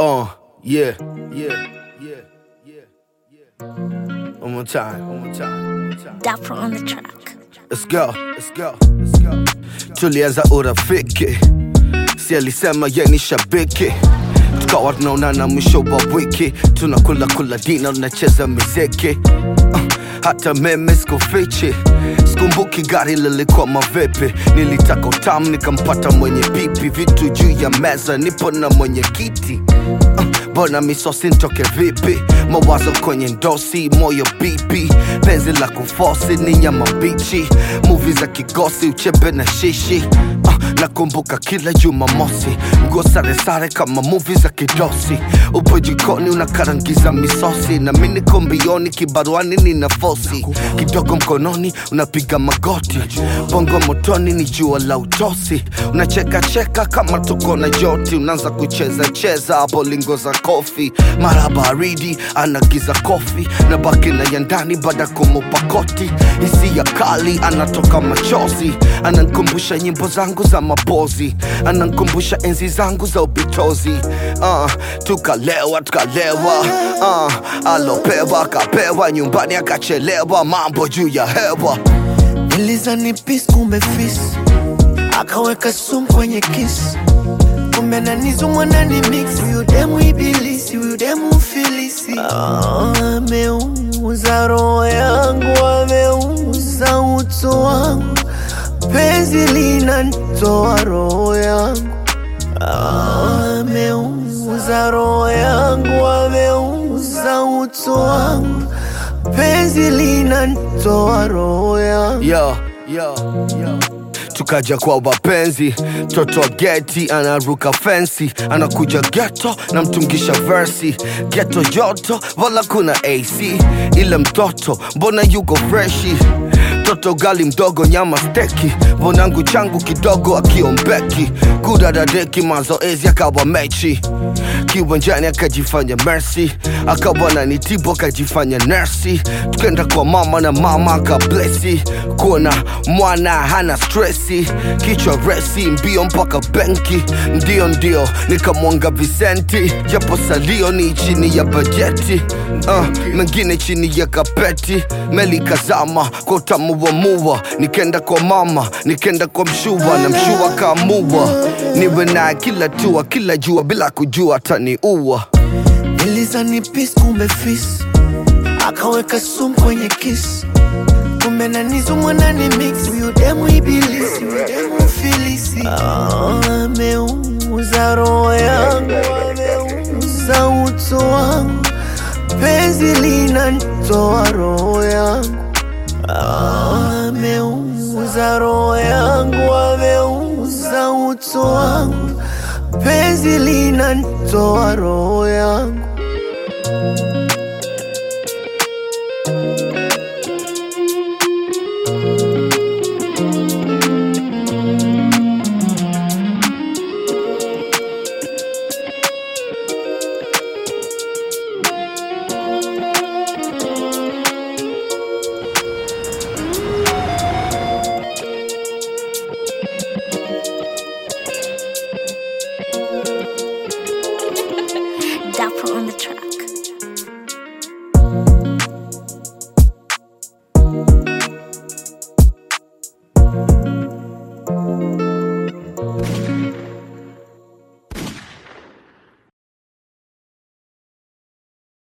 Uh, yeah, yeah, yeah, yeah, yeah. One more time, one more time, one more time. Dapper on the track. Let's go, let's go, let's go. Tulianza urafiki, si alisema ye ni shabiki, tukawa tunaonana mwisho wa wiki, tunakula kula dina, tunacheza miziki uh, hata meme sikufichi, sikumbuki gari lilikuwa mavipi, nilitaka utamu nikampata mwenye pipi, vitu juu ya meza, nipo na mwenye kiti uh, Mbona misosi ntoke vipi? Mawazo kwenye ndosi, moyo bibi, penzi la kufosi ni nyama mbichi, muvi za kigosi, uchebe na shishi uh, nakumbuka kila Jumamosi, nguo sare sare kama muvi za kidosi, upo jikoni unakarangiza misosi, na mimi niko mbioni, kibaruani nina fosi, kidogo mkononi unapiga magoti, bongo motoni ni jua la utosi, unacheka cheka kama tuko na joti, unaanza kucheza cheza hapo lingo za kofi, mara baridi anagiza kofi na baki na ya ndani baada kumupa koti, hisia kali anatoka machozi, anankumbusha nyimbo zangu za mapozi, anankumbusha enzi zangu za ubitozi. Uh, tukalewa tukalewa, uh, alopewa akapewa, nyumbani akachelewa, mambo juu ya hewa. Nilizani peace kumbe fis akaweka sumu kwenye kiss kumbe ananizumwa nani mix huyu demu ibilisi huyu demu filisi Ah, ameuza roho yangu ameuza utu wangu penzi linanitoa roho yangu Ah, ameuza roho yangu ameuza utu wangu penzi linanitoa roho yangu yo, yo, yo. tukaja kwa wapenzi toto wa geti anaruka fensi anakuja geto na mtungisha versi geto joto wala kuna ac ile mtoto mbona yuko freshi toto gali mdogo nyama steki vonangu changu kidogo akiombeki kudadadeki mazoezi akawa mechi kiwanjani akajifanya mercy akawa na nitibu akajifanya nersi tukenda kwa mama na mama akablesi kuona mwana hana stresi kichwa resi mbio mpaka benki ndio ndio nikamwanga visenti japo salio ni chini ya bajeti uh, mengine chini ya kapeti meli kazama kwa utamu wa mua nikenda kwa mama nikenda kwa mshua na mshua kaamua niwe naye kila tua kila jua bila kujua taniua Nilizani peace kumbe fis akaweka sumu kwenye kiss kumbe nanizumwa nani mix huyu demu ibilisi huyu demu filisi Ah, ameuza roho yangu ameuza utu wangu penzi linanitoa roho yangu Ah, ameuza roho yangu ameuza utu wangu penzi linanitoa roho yangu